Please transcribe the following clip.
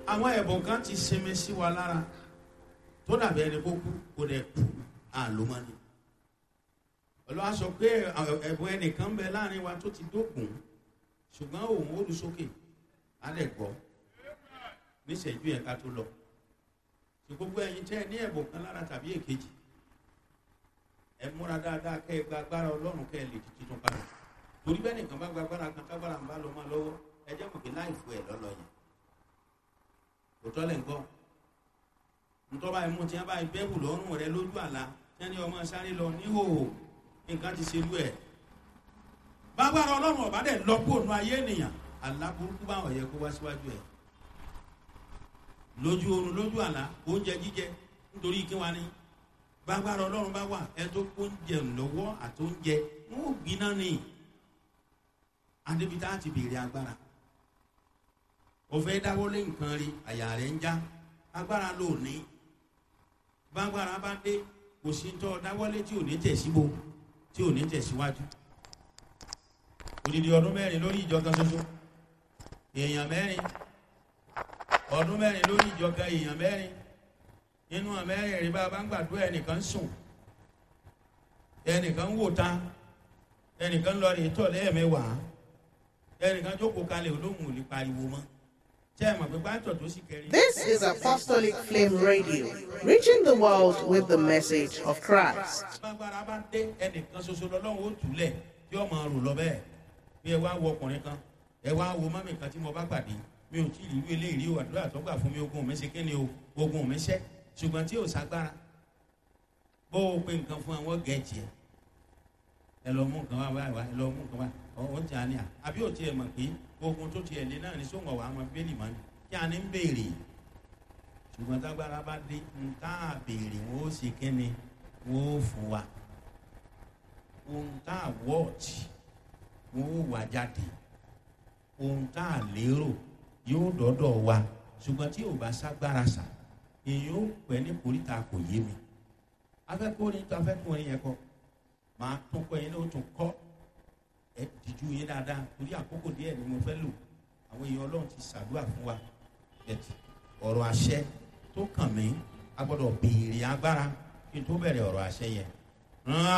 àwọn ẹ̀bùn kan ti sinmi sí wa lára tó dàbí ẹni kó kú kó dẹ̀ kú àlómọ́ni olùwà sọ pé ẹ̀bùn ẹnìkan bẹ láàrin wa tó ti dógùn ṣùgbọ́n òun ó lu sókè á lẹ̀ gbọ́ níṣẹ́jú yẹn ká tó lọ tí gbogbo ẹ̀yin tẹ́ ẹ ní ẹ̀bùn kan lára tàbí èkejì ẹ múra dáadáa kẹ́ ẹ gba agbára ọlọ́run kẹ́ ẹ lè di titun padà torí bẹ́ẹ̀ nìkan bá gba agbára kan tágbára ń bá lọ máa lọ́wọ́ ẹ jẹ́ mọ̀ pé láì fún ẹ lọ́lọ́ yẹn kò tọ́lẹ̀ ń gbọ́ ntọ́ba ẹ̀mú tí wọ́n bá bẹ́ẹ̀bù lọ́rùn rẹ lójú àlá tí wọ́n ní ọmọ sáré lọ níhòòhò nǹkan ti ṣerú ẹ̀ bágbára ọlọ́run ọ̀bá dẹ̀ lọ kó nu ayé ènìyàn àlá burúkú báwọn yẹ kó wá síwájú ẹ̀ lójú oorun lójú àlá oúnjẹ jíjẹ nítorí kí wọ́n ní bágbára ọlọ́run bá wà ẹ tó kó oúnjẹ lọ́wọ́ àti oúnjẹ wọn ò gbiná ni adébítà ti béèrè agbára òfé dáwọ́lé nǹkan rí àyà rẹ̀ ń já agbára ló ní bágbára bá dé kò sí tọ́ dáwọ́lé tí ò ní tẹ̀síbo tí ò ní tẹ̀síwájú odidi ọdún mẹ́rin lórí ìjọ kan ṣoṣo èèyàn mẹ́rin ọdún mẹ́rin lórí ìjọ kan èèyàn mẹ́rin nínú àmẹ́rin rí bá a bá ń gbàdúrà ẹnìkan sùn ẹnìkan wò ta ẹnìkan lọ rí tọ̀ lẹ́ẹ̀mẹ́wàá ẹnìkan jókòó kalẹ̀ olóhùn ò lè pariwo mọ́ tẹ́ ẹ mọ̀ pé pátọ̀ tó sì kẹrin. This is Apostolic Flame Radio, reaching the world with the message of Christ. bágbára bá dé ẹnìkan ṣoṣo lọ́lọ́run ó túlẹ̀ tí ó máa rò lọ bẹ́ẹ̀ bí ẹ wá wo ọkùnrin kan ẹ wá wo mọ́mì kan tí mo bá pàdé mi ò tí ì rí ilé ìrí o àdúrà tó gbà fún mi ogun mi ṣe kí ni o ogun mi ṣẹ́ ṣùgbọ́n tí ò ságbára bó o pe nǹkan fún àwọn gẹ̀ẹ́jì ẹ ẹ lọ mú nǹkan wá wá wá ẹ lọ mú nǹkan wá ọ̀hún tí a ní à àbí ò tiẹ̀ mọ̀ pé ogun tó tiẹ̀ lé náà ní sóńgọ̀ wà á mọ bẹ́ẹ̀lì mọ́ ni kí a ní ń béèrè ṣùgbọ́n tágbára bá dé ń tá a béèrè wọn ó ṣe kí ni wọn ó fún wa ohun tá a wọ́ọ̀tì wọn ó wà jáde ohun tá a lérò yóò dọ́dọ̀ wa ṣùgbọ́n tí ò bá ságbára sà èyí ó pẹ́ ní koríta kò yé mi afẹ́kùnrin tó afẹ́kùnrin yẹn kọ́ máa tún kọ́ yẹn ní o tún kọ́ ẹ dìjú yín dáadáa torí àkókò díẹ̀ ni mo fẹ́ lò àwọn èèyàn ọlọ́run ti ṣàdúrà fún wa ẹ̀tì ọ̀rọ̀ àṣẹ tó kàn mí a gbọ́dọ̀ béèrè agbára kí n tó bẹ̀rẹ̀ ọ̀rọ̀ àṣẹ yẹn